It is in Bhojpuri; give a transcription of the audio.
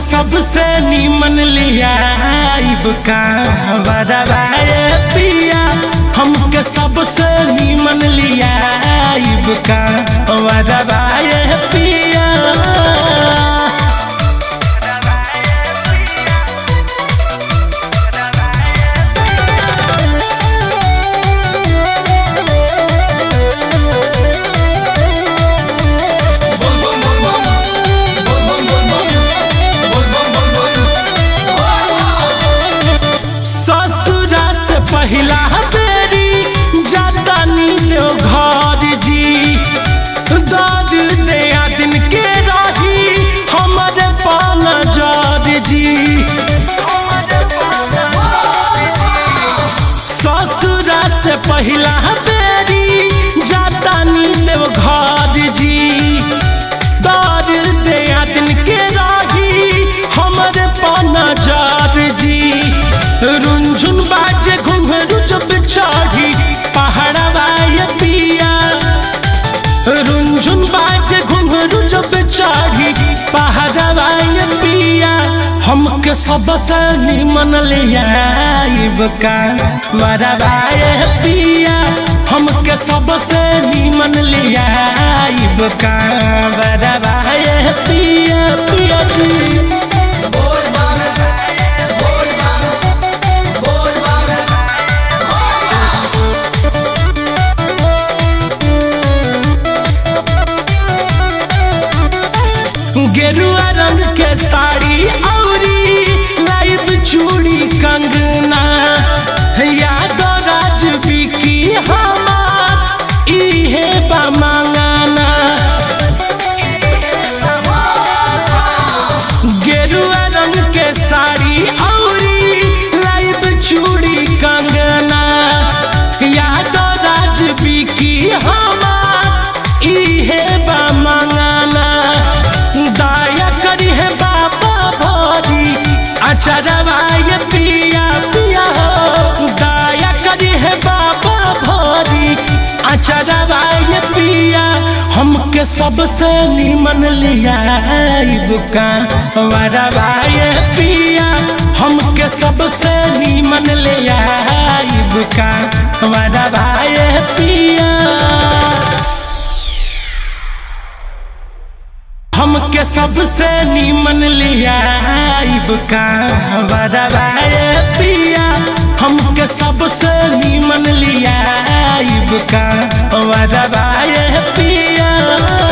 सबसे नीमन लिया का बरवाए पिया हमके सबसे नीमन लिया का बरवाए पिया ससुरा से पहिला बेरी जाता नी देव घर जी दर्द दे दिन के रही हमारे पान जर जी ससुरा से पहिला बेरी जाता नी देव घर जी दर्द दे दिन के रही हमारे पान जर जी रुंझुन बाजे घुंघरू जब चढ़ी पहाड़वा ये पिया रुंझुन बाजे घुंघरू जब चढ़ी पहाड़वा ये पिया हमके सबसे निमन लिया का मरवा ये पिया हमके सबसे निमन लिया का मरवा ये पिया पिया जी गेरुआ रंग के साड़ी औरी लाइव चूड़ी कंगना याद राज बिकी हमार इहे बा मांगाना गेरुआ रंग के साड़ी औरी लाइव चूड़ी कंगना याद राज बिकी हमार इहे बा मांगाना दया करी है बाबा भरी अचरवा ये पिया पिया हो दया करी है बाबा भरी अचरवा ये पिया हमके सबसे निमन लिया का वरवा ये पिया हमके सबसे निमन लिया का वरवा ये पिया हमके सबसे नीमन लिया का बरवाए पिया हमके सबसे नीमन लिया का बरवाए पिया